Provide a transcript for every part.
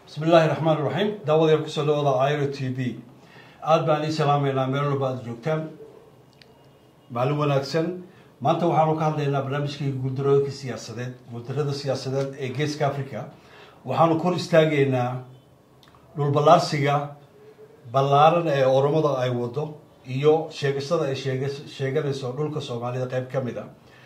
bismi illaahi raxmaan iraxiim daawadeel kusoo dhawada iro t v aada baan ii salaameynaa meel walba aada joogtaan maalin wanaagsan maanta waxaanu ka hadlaynaa barnaamijkii guuldarooyinka siyaasadeed guuldarada siyaasadeed ee geeska africa waxaanu kor istaagaynaa dhulballaarsiga ballaaran ee oromada ay wado iyo sheegashada ay sheeg sheeganayso dhulka soomaalida qeyb ka mid a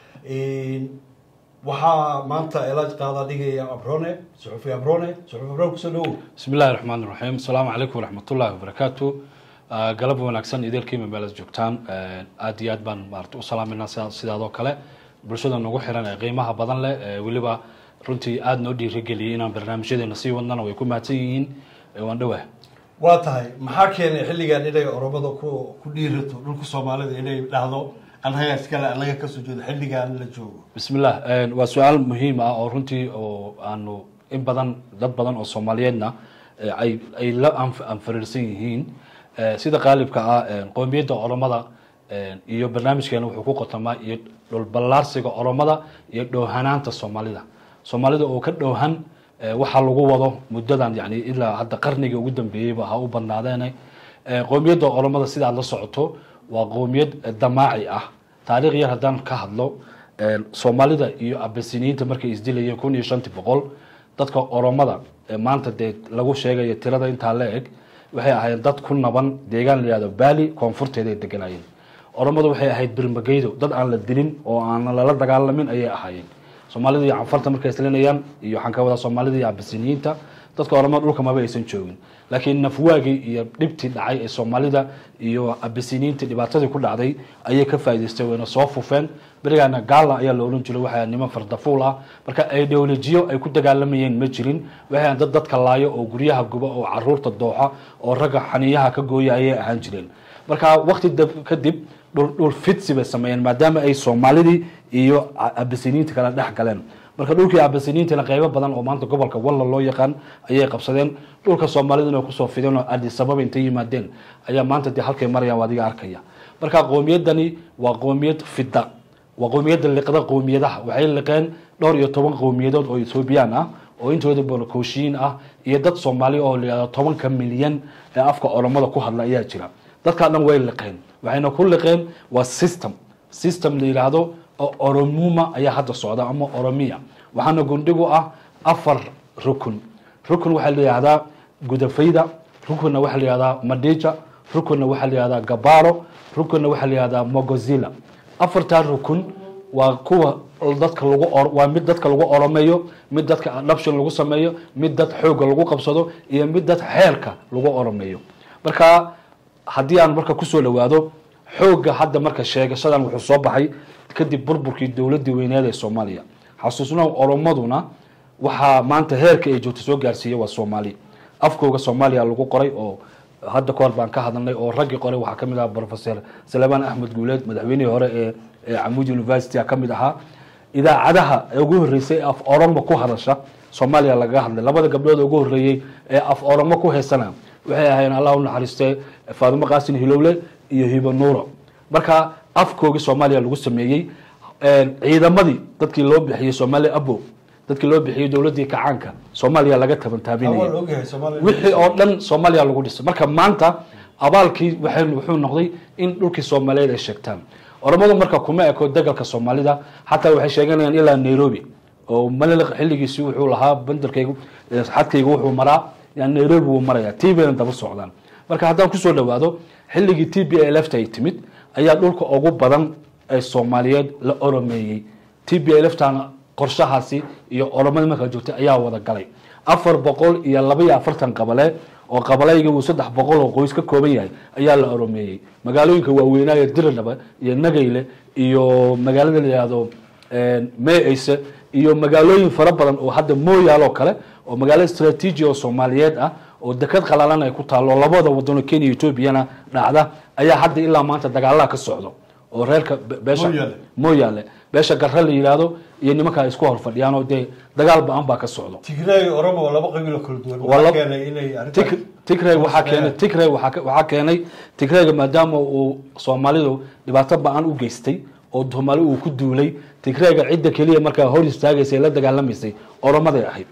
waxaa maanta elaaj qaada dhigaya abrone suxufi abrone suxufi abrone kusoo dhawow bismi illahi raxmaan iraxiim asalaamu calaykum waraxmatullahi wabarakaatu galab wanaagsan idaelkiima meelaad joogtaan aada iyo aad baan maarata u salaamayna sida sidaadoo kale bulshada nagu xiran ee qiimaha badan leh weliba runtii aada noo dhiirigeliyay inaan barnaamijyadeena sii wadnana way ku mahadsan yihiin waan dhowah waa tahay maxaa keenay xilligan inay oromada ku ku dhiirato dhulka soomaalida inay dhahdo annaga iskale annaga kasoo jeedo xilligan la joogo bismillah waa su-aal muhiim ah oo runtii oo aanu in badan dad badan oo soomaaliyeedna ay ay la anfariirsan yihiin sida qaalibka ah qoomiyadda oromada iyo barnaamijkeena wuxuu ku qotamaa iyo dhulballaarsiga oromada iyo dhowhanaanta soomaalida soomaalida oo ka dhowhan waxaa lagu wado muddadan yani ilaa hadda qarniga ugu dambeeyeyba ha u badnaadeene qoomiyadda oromada sida aad la socoto waa qoomiyad damaaci ah taariikh yar haddaan ka hadlo soomaalida iyo abasiniyiinta markay isdilayeen kun iyo shantii boqol dadka oromada maanta dee lagu sheegayo tirada intaa la eg waxay ahayd dad ku naban deegaan la yihahdo baali koonfurteeda ay deganaayeen oromadu waxay ahayd birmageydo dad aan la dilin oo aan lala dagaalamin ayay ahaayeen soomaalida iyo canfarta markay islinayaan iyo waxaan ka wadaa soomaalida iyo abasiniyiinta dadka oromada dhulka maba aysan joogin laakiin nafwaagii iyo dhibtii dhacay ee soomaalida iyo abasiniyiintii dhibaatadii ku dhacday ayay ka faa'idaystay wayna soo fufeen berigaana gaala ayaa la ohan jiray waxay niman fardafuul ah marka ideolojiyo ay ku dagaalamayeen ma jirin waxay dad dadka laayo oo guryaha guba oo caruurta dooxa oo ragga xaniyaha ka gooya ayay ahaan jireen marka wakti kadib dhul fidsi bay sameeyeen maadaama ay soomaalidii iyo abasiniyiinta kala dhex galeen marka dhulkii abasiniyiintana qeybo badan oo maanta gobolka walla loo yaqaan ayay qabsadeen dhulka soomaaliduna kusoo fideen oo adisababa intay yimaadeen ayaa maanta dee halkay marayaan adiga arkaya marka qoomiyadani waa qoomiyad fida waa qoomiyadda liqda qoomiyadaha waxay liqeen dhowr iyo toban qowmiyadood oo ethoobiyan ah oo intooda bolokoshiin ah iyo dad soomaali oo layihahdo tobanka milyan ee afka oromada ku hadla ayaa jira dadkaa dhan way liqeen waxayna ku liqeen waa system system la yidhaahdo oromuma ayaa hadda socda ama oromiya waxaana gundhigu ah afar rukun rukun waxaa la yihahdaa gudafayda rukunna waxaa la yihahdaa madija rukunna waxaa la yihahdaa gabaro rukunna waxaa la yihahdaa mogozila afartaa rukun waa kuwa dadka lagu waa mid dadka lagu oromeeyo mid dadka adoption lagu sameeyo mid dad xooga lagu qabsado iyo mid dad xeerka lagu oromeeyo marka haddii aan marka kusoo dhawaado xooga hadda marka sheegashadan wuxuu soo baxay kadib burburkii dowladii weyneed ee soomaaliya xasuusna oromaduna waxaa maanta heerka ay joogta soo gaarsiiya waa soomaali afkooga soomaaliya lagu qoray oo hadda kahor baan ka hadalnay oo raggii qoray waxaa kamid ahaa professor salebaan axmed guuleed madaxweynihii hore ee camud university a kamid ahaa idaacadaha ugu horeysay ee af oromo ku hadasha soomaaliya lagaga hadlay labada gabdhood ugu horeeyey ee af oromo ku heysana waxay ahaayeen allah u naxariiste faadimo qaasin hilowle iyo hibo nuuro marka afkoogii soomaaliya lagu sameeyey ciidamadii dadkii loo bixiyey soomaaliya abo dadkii loo bixiyey dowladii kacaanka soomaaliya laga tabantaabinayay wixii oo dhan soomaaliya lagu dhisay marka maanta abaalkii wuxuu noqday in dhulkii soomaaliyeed ay sheegtaan oromadu marka kuma eko degalka soomaalida xataa waxay sheeganayaan ilaa nairobi oo maliliq xilligiisi wuxuu lahaa bandarkaygu xadkaygu wuxuu maraa yani nairobi wuu maraya t bayna daba socdaan marka haddaan kusoo dhawaado xilligii t b lft ay timid ayaa dhulka ugu badan ee soomaaliyeed la oromeeyey t b lftana qorshahaasi iyo oromada markaa joogtay ayaa wada galay afar boqol iyo laba iyo afartan qabale oo qabalayga uu saddex boqol oo qoys ka kooban yahay ayaa la oromeeyey magaalooyinka waaweynaayo diradhaba iyo nagayle iyo magaalada la yihahdo meeyse iyo magaalooyin fara badan oo hadda mooyaaloo kale oo magaalo istraatiiji oo soomaaliyeed ah oo dekad qalalan ay ku taalo labada wadano kenya etoobiyana dhacda ayaa hadda ilaa maanta dagaalaha ka socdo oo reerka beesha mooyaale beesha garre la yidhaahdo iyo nimanka ay isku hor fadhiyaan oo dee dagaal ba-an baa ka socdo tigray oromo waa laba qabiilo kala duwan waxaa keenay inay arrintan tigray waxaa keenay tigray waxaa keenay tigrayga maadaama uu soomaalidu dhibaato ba-an u geystay oo soomaali uu ku duulay tigrayga cidda keliya markaa hor istaagaysay la dagaalamaysay oromaday ahayd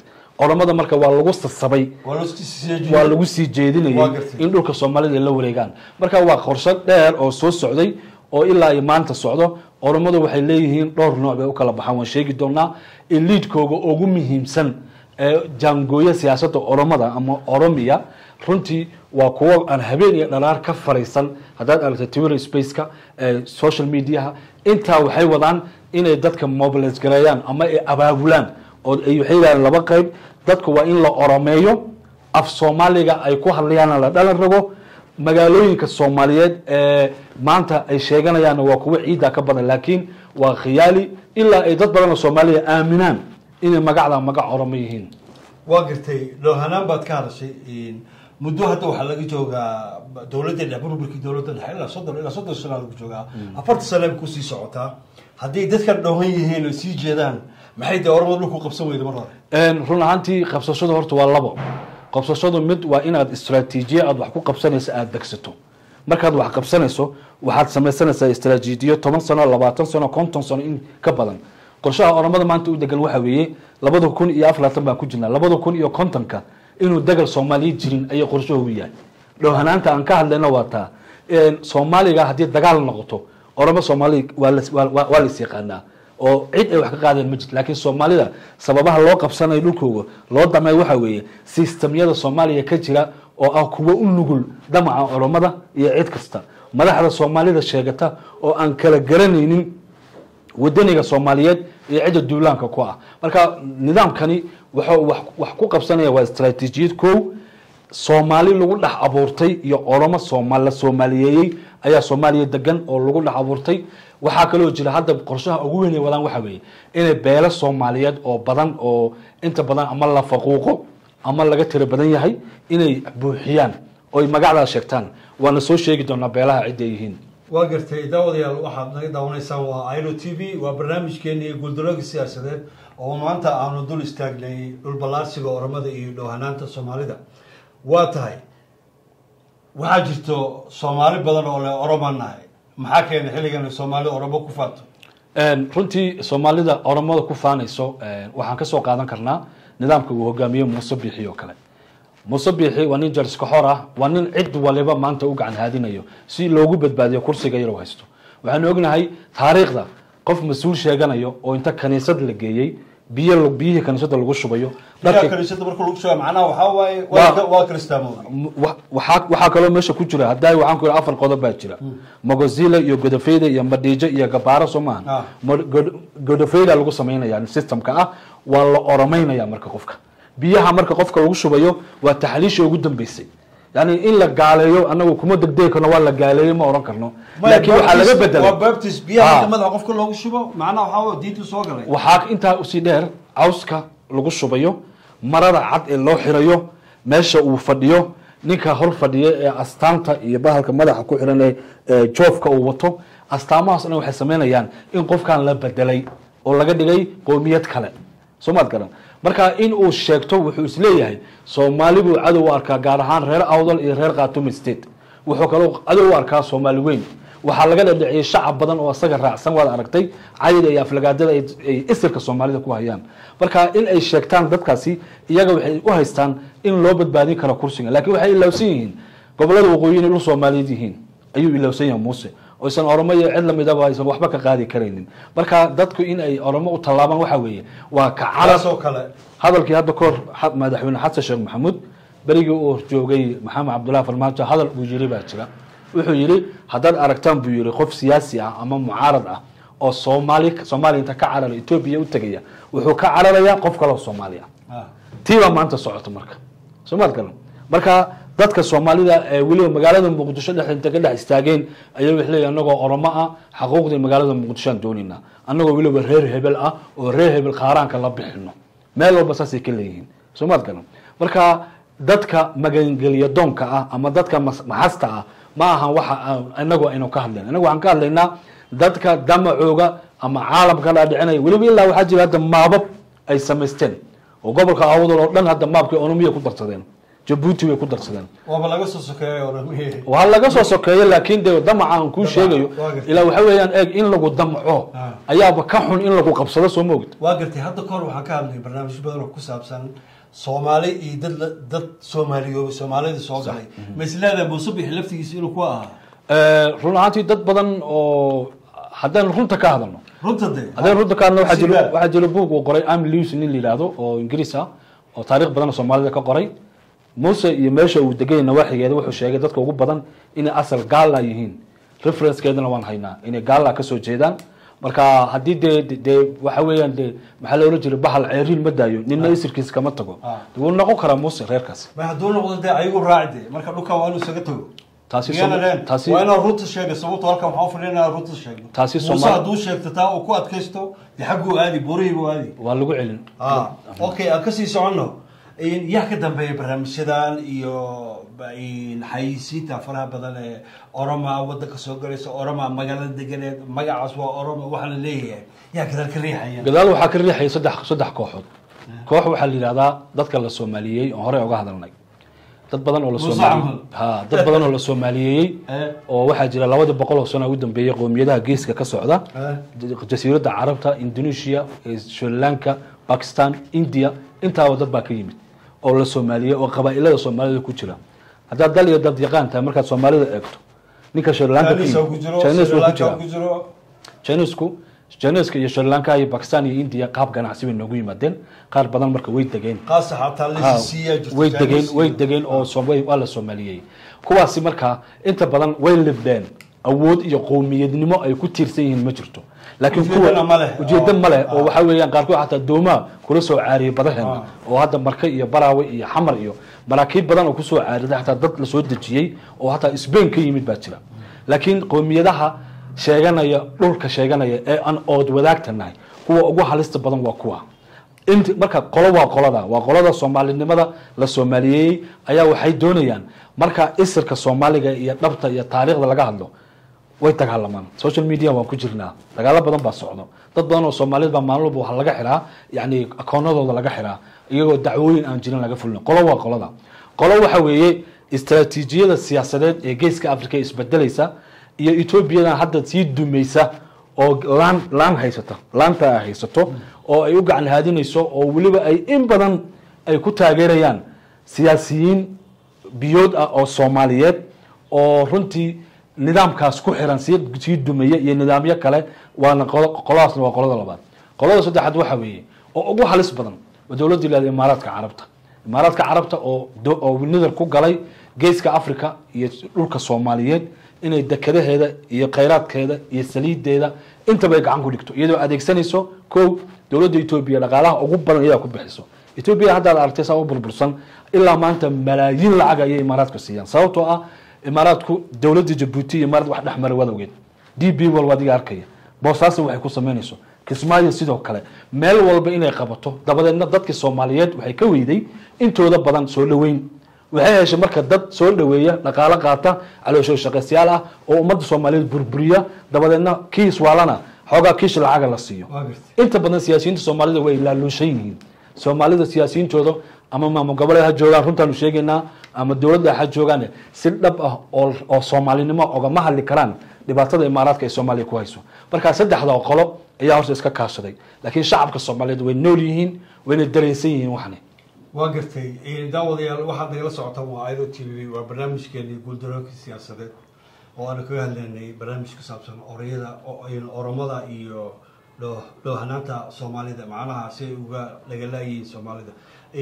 oromada marka waa lagu sasabay waa la isku sii jeediyey. waa lagu sii Waa jeedinayay gartay. in dhulka soomaalida ay la wareegaan marka waa qorshe dheer oo soo socday oo ilaa iyo maanta socdo oromadu waxay leeyihiin dhowr nooc bay u kala baxaan waan sheegi doonaa eliidkooga ugu muhiimsan ee jaangooya siyaasadda oromada ama oromiya runtii waa kuwo aan habeen iyo dhalaar ka faraysan haddaad aragto twitter spaceka ee social mediaha intaa waxay wadaan inay dadka mobilize gareeyaan ama ay abaabulaan oo ay waxay yidhahdeen laba qayb dadku waa in la oromeeyo af soomaaliga ay ku hadlayaana la dhalan rago magaalooyinka soomaaliyeed ee maanta ay sheeganayaan waa kuwo ciidda ka badan laakiin waa khiyaali ilaa ay dad badan oo soomaaliya aaminaan inay magacda magac oromo yihiin waa gartay dhowhanaan baad ka hadashay muddo hadda waxaa laga joogaa dowladda dhex burburkii dowladda dhexe ilaa soddon ilaa soddon sana lagu joogaa afartan sana ay kusii socotaa hadday dadkan dhowhan yihiin oo sii jeedaan maxay dee oromada dhulku qabsan weyda mar hore run ahaantii qabsashadu horta waa labo qabsashadu mid waa inaad istraatiijiye aad wax ku qabsanayso aada degsato markaad wax qabsanayso waxaad samaysanaysaa istraatiijiyo toban sano labaatan sano konton sano in ka badan qorshaha oromada maanta u degan waxa weeye labada kun iyo afar labaatan baan ku jirnaa labada kun iyo kontonka inuu degal soomaaliya jirin ayay qorshahoogu yahay dhowhanaanta aan ka hadlayna waa taa soomaaliga haddii dagaal noqoto oromo soomaaliya waa las- waa- waa waa lais yaqaanaa oo cid ay wax ka qaadeen ma jirto laakiin soomaalida sababaha loo qabsanayo dhulkooga loo damay waxa weeye sistamyada soomaaliya ka jira oo ah kuwo u nugul damaca oromada iyo cid kasta madaxda soomaalida sheegata oo aan kala garanaynin wadaniga soomaaliyeed iyo cidda duulaanka ku ah marka nidaamkani wuxuu wax wax ku qabsanaya waa istraatiijiyad kow soomaali lagu dhex abuurtay iyo oromo soomaal la soomaaliyeeyey ayaa soomaaliya degan oo lagu dhex abuurtay waxaa kaloo jira hadda qorshaha ugu weyn ay wadaan waxa weeye inay beelo soomaaliyeed oo badan oo inta badan ama la faquuqo ama laga tiro badan yahay inay buuxiyaan oo ay magacdaa sheegtaan waana soo sheegi doonaa beelaha cidda ay yihiin waa gartay daawadayaal waxaad naga daawanaysaan waa iro t v waa barnaamijkeeni iyo guuldarooga siyaasadeed oo maanta aanu dul istaagnay dhulballaarsiga oromada iyo dhowhanaanta soomaalida waa tahay waxaa jirto soomaali badan oo le oromaan nahay maxaa keenay xilligan soomaali oromo ku faato runtii soomaalida oromada ku faanayso waxaan kasoo qaadan karnaa nidaamka uu hogaamiye muuse biixi oo kale muuse biixi waa nin jarskaxor ah waa nin cid waliba maanta u gacan haadinayo si loogu badbaadiyo kursiga yar u haysto waxaanu ognahay taariikhda qof mas-uul sheeganayo oo inta kaniisad la geeyey biyo biyihii kaniisada lagu shubayo dadka dadka kaniisada marka lagu sheega macnaha waxaa waaye Waa- waa waa kristaamow wa- waxaa waxaa kaloo meesha ku jira hadda waxaan ku yidhi afar qodob baa jira mogozile iyo godofeyda iyo madhiijo iyo gabaaro soo Ah. maaha Mo- God- godofeyda lagu samaynaya systemka ah waa la oromeynaya marka qofka biyaha marka qofka lagu shubayo waa taxliisha ugu dambeysay yani in la gaaleeyo anagu kuma degdegi karno waa la gaaleeyey ma oran karno laakiin waxaa laga waa bedelay baptist biyaha Ah. marka madaxa qofka loogu shubo macnaha waxaa waaye diintu soo galay waxaa intaa usii dheer cawska lagu shubayo marada cad ee loo xirayo meesha uu fadhiyo ninka hor fadhiya ee astaanta iyo bahalka madaxa ku xiran ee ee joofka uu wato astaamahaas dhan waxay sameynayaan in qofkan la bedelay oo laga dhigay qoomiyad kale soo maad garan marka in uu sheegto wuxuu isleeyahay soomaali buu cadow u arkaa gaar ahaan reer awdal iyo reer khatumi state wuxuu kaloo cadow u arkaa soomaali weyn waxaa laga dhadhiciyey shacab badan oo isaga raacsan waad aragtay cayda iyo aflagaadada ay ay isirka soomaalida ku hayaan marka in ay sheegtaan dadkaasi iyaga waxay u haystaan in loo badbaadin karo kursiga laakiin waxay ilowsan yihiin gobolada waqooyi inay dhul soomaaliyeed yihiin ayuu ilowsan yahay muuse oo isan oromo iyo cid lamidaba aysan waxba ka qaadi karaynin marka dadku in ay oromo u tallaabaan waxa weeye waa ka carar taasoo kale hadalkii hadda kahor xa- madaxweyne xasan sheekh maxamuud berigii uu joogay maxamed cabdullahi farmaajo hadal uu yiri baa jira wuxuu yidhi haddaad aragtaan buu yidhi qof siyaasi ah ama mucaarad ah oo soomaali soomaaliya inta ka carara etoobiya u tegaya wuxuu ka cararayaa qof kaloo soomaali ah Ah. tii baa maanta socota marka soomaad galan marka dadka soomaalida ee weliba magaalada muqdisho dhex inta ka dhex istaageen ayaa waxay leeyihin anagoo oromo ah xaquuqdii magaalada muqdisho aan doonaynaa annagoo weliba reer hebel ah oo reer hebel qaaraanka la bixino meel walba saasay ka leeyihiin soomaad galan marka dadka magangelya doonka ah ama dadka mas- maxasta ah ma ahan waxa aan- inagu aynu ka hadlayna inagu waxaan ka hadlaynaa dadka damacooga ama caalamka dhaadhicinaya weliba ilaa waxaa jira hadda maabab ay samaysteen oo gobolka awdal oo dhan hadda maabkii onomiya ku darsadeen jabuuti bay ku darsadeen waaba laga soo sokeeyay oromihii waa laga soo sokeeyo laakiin de damaca aan kuu Damaca, sheegayo waa gartay. ilaa waxa weeyaan eeg in lagu damco Ah. ayaaba ka xun in lagu qabsado soo moogta waa gartay hadda kahor waxaan ka hadlay barnaamijyo badan oo ku saabsan soomaali iyo dad la- dad soomaaliyoobay soomaalida soo galay ma isleedahay muuse bixi laftigiisa inuu ku ahaa Eh, run ahaantii dad badan oo haddaan runta ka hadalno runta de haddaan runta ka hadalno waxaa jiro Sidaa. waxaa jiro buug uu qoray am lewis nin la yidhaahdo oo ingiriis ah oo taariikh badan oo soomaalida ka qoray muuse iyo meesha uu degay nawaaxigeeda wuxuu sheegay dadka ugu badan inay asal gaala yihiin referencekeedana waan haynaa inay gaala kasoo jeedaan marka haddii dee de- dee waxa weeyaan dee maxaa loola jira bahal ceeriin ma daayo nina isirkiisa kama tago Ah. wuu noqon karaa muuse reerkaasi ma hadduu noqdo dee ayagu raaci de marka dhulkan waa inuu isaga tago Taasi Miyana Sooma- leen? taasi- waa inaan runta sheega sababto halkan waxaa ufadhiya inaan runta sheegno Taasi muuse Soomaali- hadduu sheegto taa uu ku adkaysto dee xagguu aadi burihiibuu aadi waa lagu celin ah okay aan kasii soconno In- yaa ka dambeeya barnaamijyadan iyo ba- in xayisiinta faraha badan ee oroma wadanka soo galaysa oroma magaalada deganeed magacaas waa oroma waxaa la leeyahay yaa gadaal ka riixaya gadaal waxaa ka riixaya saddex saddex kooxood koox waxaa la yidhahdaa dadka la soomaaliyeeyey oo horey uga hadalnay dad badan oo la Muuse soomaali Camal. ha dad badan oo la soomaaliyeeyey Eh. oo waxaa jira labadii boqol oo sano ugu dambeeyey qowmiyadaha geeska ka socda Eh. jasiiradda carabta indonesia eh, sri lanka bakistan india intaaba dad baa ka yimid oo la soomaaliyey oo qabaa'ilada soomaalida ku jira haddaad dal iyo dad yaqaan tahay markaad soomaalida eegto ninka sri lanka ka Chinese yimid ku jiro Chinese Sri wuu ku Lanka jiraa ku jiro chinesku chineska iyo sri lanka iyo bakistan iyo india qaab ganacsi bay noogu yimaadeen qaar badan marka way degeen qaasa xataa Ha, lasiisiiyaa jirta way degeen Chinese way iyo- degeen oo Soom- way- waa la soomaaliyey kuwaasi markaa inta badan way libdeen awood iyo qowmiyadnimo ay ku tiirsan yihiin ma jirto laakiin Ujeedana ma leh. ujeedo ma leh oo Ah. waxa weeyaan qaarkood xataa doomaa kula soo caariyay badaheena Ah. oo hadda marka iyo baraawe iyo xamar iyo maraakiib badan oo kusoo caariday xataa dad la soo dejiyey oo hataa sbain ka yimid baa jira laakiin qowmiyadaha sheeganaya dhulka sheeganaya ee aan ood wadaagta nahay kuwa ugu halista badan waa kuwa int marka qolo waa qolada waa qolada soomaalinimada la soomaaliyeeyey ayaa waxay doonayaan marka isirka soomaaliga iyo dhabta iyo taariikhda laga hadlo way dagaalamaan social media waan ku jirnaa dagaalo badan baa socdo dad badan oo soomaaliyed baa maalin walba waxaa laga xiraa yani akoonadooda laga xiraa iyagoo dacwooyin aan jirin laga fulin qolo waa qolada qolo waxa weeye istaraatiijiyada siyaasadeed ee geeska africa ee isbedelaysa iyo etoobiyadan hadda sii dumaysa oo laan laan haysata laanta ay haysato oo ay u gacan haadinayso oo weliba ay in badan ay ku taageerayaan siyaasiyiin biyood ah oo soomaaliyeed oo runtii nidaamkaas ku xiran sii sii dumaya iyo nidaamyo kale waana qolo- qoladaasna waa qolada labaad qolada saddexaad waxa weeye oo ugu halis badan waa dowladda ilahda imaaraadka carabta imaaraadka carabta oo do- oo nidar ku galay geeska africa iyo dhulka soomaaliyeed inay dekadaheeda iyo khayraadkeeda iyo saliideeda intaba ay gacan ku dhigto iyadoo adeegsanayso kow dowladda etoobiya dhaqaalaha ugu badan iyadaa ku bixiso etoobiya haddaad aragtay saa u burbursan ilaa maanta malaayiin lacag ayay imaaraadka siiyaan sababtoo ah imaaraadku dowladda jabuuti iyo imaarad wax dhexmaray wadawgeed d b wal adiga arkaya boosaaso waxay ku samaynayso kismaayo sidoo kale meel walba inay qabato dabadeedna dadkii soomaaliyeed waxay ka weyday intooda badan soo dhaweyn waxay heshay marka dad soo dhaweeya dhaqaalo qaata caloosho shaqaystayaal ah oo ummadda soomaaliyeed burburiya dabadeedna kiis waalana xoogaa kiish lacaga la siiyo Waa gartay. inta badan siyaasiyiinta soomaalida way laaluushan yihiin soomaalida siyaasiyiintooda ama maamul goboleed ha joogaan runtaanu sheegaynaa ama dowladda ha joogaan si dhab ah oo oo soomaalinimo ogama hadli karaan dhibaatada imaaraadka ay soomaaliya ku hayso markaa saddexda qolo ayaa horta iska kaashaday laakiin shacabka soomaaliyeed way nool yihiin wayna dareensan yihiin waxani waa gartay daawadayaal waxaad nagala socotaan waa iro t v waa barnaamijkeenii guuldaroonkii siyaasadeed oo aanu kaga hadlaynay barnaamij ku saabsan orayada o- oromada iyo dhoo- dhoohanaanta soomaalida macnaha si ay uga lagalaayihiin soomaalida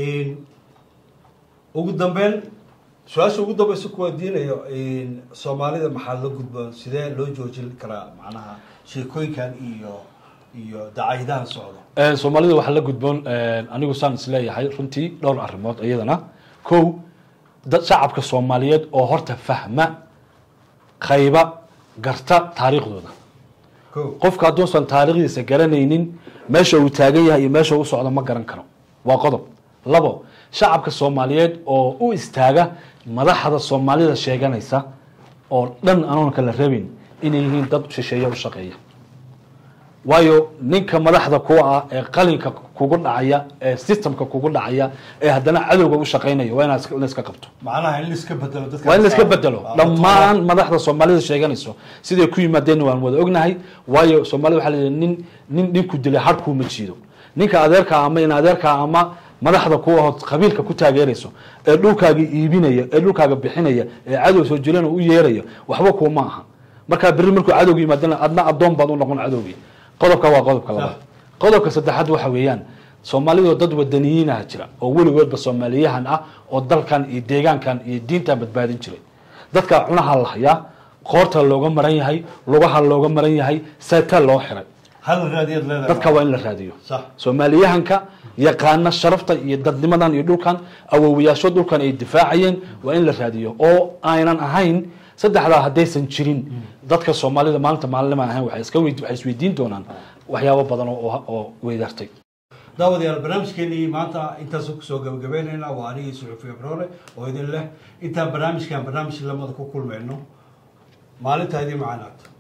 ugu dambeyn su-aasha ugu dambeysa kuwa diinayo soomaalida maxaa la gudboon sidee loo joojin karaa macnaha sheekooyinkan iyo iyo dacaydahan socda Ee, soomaalida waxaa la gudboon ee, anigu saan isleeyahay runtii dhowr arrimood iyadana kow dad shacabka soomaaliyeed oo horta fahma qayba garta taariikhdooda ko qofka hadduusan taariikhdiisa garanaynin meesha uu taagan yahay iyo meesha uu socdo ma garan karo waa qodob labo shacabka soomaaliyeed oo u istaaga madaxda soomaalida sheeganaysa oo dhan anoon kala rabin inay yihiin dad shisheeye u shaqeeya waayo ninka madaxda kuwa ah ee qalinka kugu dhacaya ee systemka kugu dhacaya ee haddana cadowga u shaqaynaya waa inaad iska- in la iska qabto macnaha in la iska bedelo dadka waa in la iska bedelo dhammaan madaxda soomaalida sheeganayso siday ku yimaadeen waan wada ognahay waayo soomaalida waxaa la yidhi nin nin ninku dilay harkuu ma jiido ninka adeerka ama in adeerka ama madaxda kuwa hood qabiilka ku taageerayso ee dhulkaaga iibinaya ee dhulkaaga bixinaya ee cadow soo jirana u yeeraya waxba kuuma aha markaa berri markuu cadowga yimaadana adna addoon baad u noqon cadowgii qodobka waa qodobka labaad qodobka saddexaad waxa weeyaan soomaalidoo dad wadaniyiinaha jira oo weligoodba soomaaliyahan ah oo dalkan iyo deegaankan iyo diintan badbaadin jiray dadkaa cunaha la hayaa qoorta looga maran yahay lugaha looga maran yahay seetaa loo xiray hal raadiyaad leedahay dadka waa in la raadiyo sax soomaaliyahanka yaqaana sharafta iyo dadnimadan iyo dhulkan awowiyaasho dhulkan ay difaacayeen waa in la raadiyo oo aynan ahayn saddexdaa haddaysan jirin dadka soomaalida maalinta maalinima ahayn waxay iska weyd- waxay isweydiin doonaan waxyaabo badan oo oo weydaartay daawadayaal barnaamijkeenii maanta intaasoo kusoo gabagabeynayna waa anigii suxufi abroole oo idin leh intaan barnaamijkan barnaamij lamada ku kulmayno maalintaa idin macaanaagto